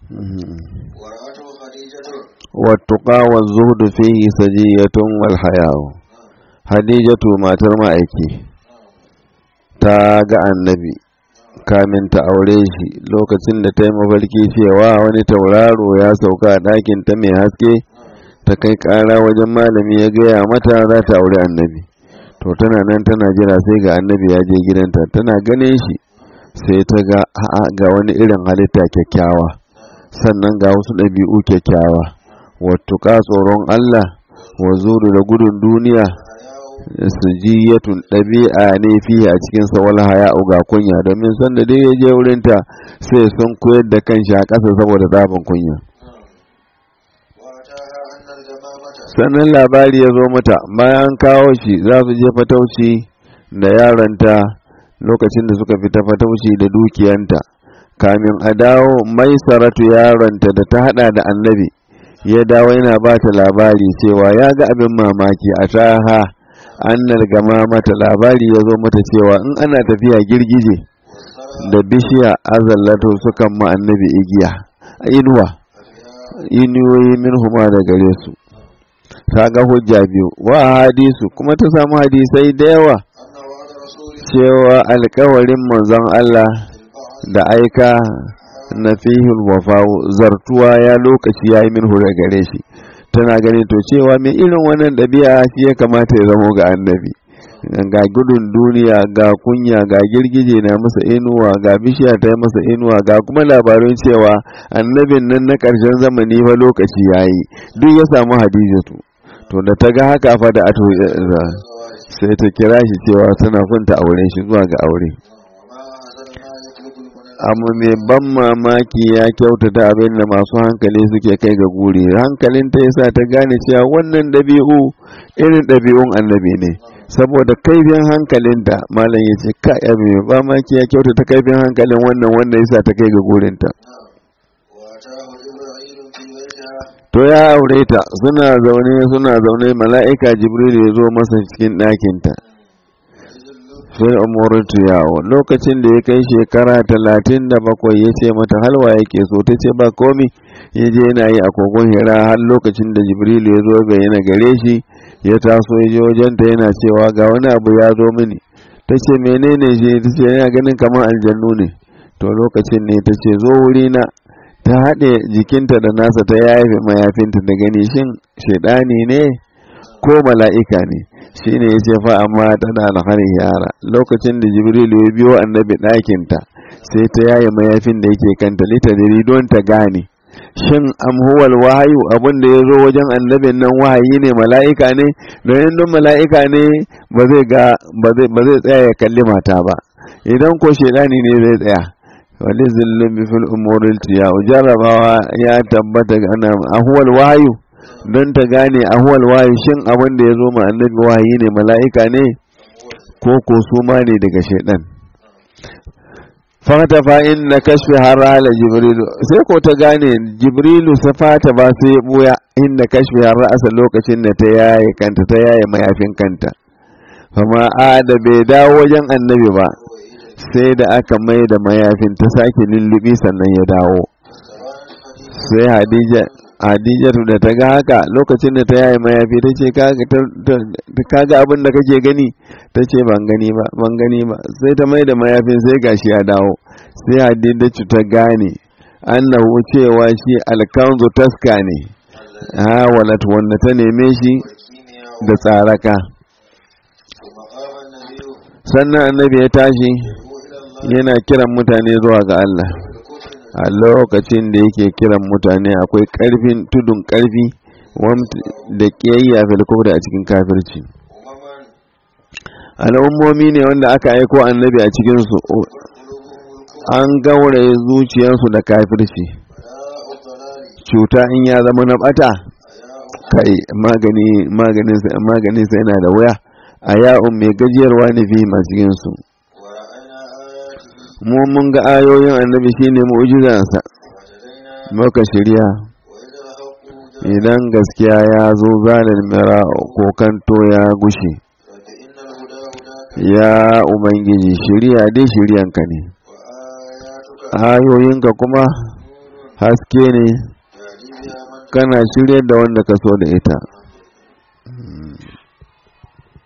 ورأته خديجة والتقى والزهد فيه سجية والحياء hadijatu matar ma'aiki ta ga annabi kamin ta aure shi lokacin da ta yi mafarki cewa wani tauraro ya sauka a ɗakin ta mai haske ta kai ƙara wajen malami ya gaya mata za ta aure annabi to tana nan tana jira sai ga annabi ya je gidanta tana ganin shi sai ta ga a'a ga wani irin halitta kyakkyawa sannan ga wasu ɗabi'u kyakkyawa wattuka tsoron Allah wa zuru da gudun duniya sujiyatun ɗabi'a ne fiye a cikin wal haya'u ga kunya domin san da dai ya je wurinta sai sun koyar da kanshi a ƙasa saboda zafin kunya وأتاها أن الجمامة sannan labari ya zo mata bayan kawo shi za su je fatauci da yaranta lokacin da suka fita fatauci da dukiyanta kamin a dawo mai saratu yaronta da ta hada da annabi ya dawo yana ba ta labari cewa ya ga abin mamaki a taha annal gama mata labari ya zo mata cewa in ana tafiya girgije da bishiya azallato sukan ma annabi igiya inuwa inuwoyi min huma da gare su ta ga hujja biyu wa hadisu kuma ta samu hadisai da yawa أن وعد رسول cewa alkawarin manzon Allah da aika na fihil wafa'u zartuwa ya lokaci ya yi min hure gare shi tana gani to cewa mai irin wannan ɗabi'a shi ya kamata ya zamo ga annabi ga gudun duniya ga kunya ga girgije na masa inuwa ga bishiya ta yi masa inuwa ga kuma labarin cewa annabin nan na ƙarshen zamani fa lokaci ya yi duk ya samu hadijatu to da ta ga haka fa da ato sai ta kira shi cewa tana kunta aure shi zuwa ga aure وما أحسن ما يطلب المنافق amma mai ban mamaki ya kyautata abin da masu hankali suke kai ga guri hankalin ta yasa ta gane cewa wannan ɗabi'u irin ɗabi'un annabi ne saboda kaifin hankalinta malam ya ce ka ya mai mamaki ya kyautata kaifin hankalin wannan wanda yasa ta kai ga gurinta وأتاه جبرائيل في بيتها to ya aure ta suna zaune suna zaune mala'ika jibril ya zo masa cikin ɗakinta sai umurtu yawo lokacin da ya kai shekara talatin da bakwai ya ce mata halwa yake so ta ce ba komi ya je yana yi a kogon hira har lokacin da jibril ya zo bayyana gare shi ya taso ya je wajenta yana cewa ga wani abu ya zo mini ta ce menene shi ta ce yana ganin kamar aljannu ne to lokacin ne ta ce zo wurina ta haɗe jikinta da nasa ta yafe mayafinta da gani shin shaidani ne ko mala'ika ne shi ne ya ce fa amma tana alhari yara lokacin da jibrilu ya biyo annabi ɗakinta sai ta yaye mayafin da yake kanta litadiri don ta gane shin am huwal wahayu abin da ya zo wajen annabin nan wahayi ne mala'ika ne don don mala'ika ne ba zai ga ba zai tsaya ya kalli mata ba idan ko shaidani ne zai tsaya wani zillin bifin umuril tiya jarabawa ya tabbata ana ahuwal wahayu don ta gane ahuwal wahayu shin abin da ya zo ma annabi wahayi ne mala'ika ne ko ko su ma ne daga shaidan fata fa inna kashfi harala jibrilu sai ko ta gane jibrilu safata ba sai ya buya inda kashfi harasa lokacin da ta yaye kanta ta yaye mayafin kanta fama ada bai dawo wajen annabi ba sai da aka mai da mayafin ta sake lullubi sannan ya dawo sai hadija hadijatu da ta ga haka lokacin da ta yaye mayafi ta ce kaga abin da kake gani ta ce ban gani ba ban gani ba sai ta mai da mayafin sai gashi ya dawo sai hadijatu ta gane annahu cewa shi alkanzu taska ne ha walat wanda ta neme shi da tsaraka sannan annabi ya tashi yana kiran mutane zuwa ga Allah a lokacin da yake kiran mutane akwai ƙarfin tudun ƙarfi da ƙiyayya filkufda a cikin kafirci al'ummomi ne wanda aka aiko annabi a cikinsu an gauraye zuciyarsu da kafirci cuta in ya zama na bata kai maganin sa yana da wuya a ya'un mai gajiyarwa ne fi masu yinsu mu mun ga ayoyin annabi shine mu'jizansa muka shirya idan gaskiya ya zo zanen mira kokanto ya gushe ya ubangiji shirya dai shiryanka ne ayoyinka kuma haske ne haske ne يهدي بها من kana shirya da wanda ka so da ita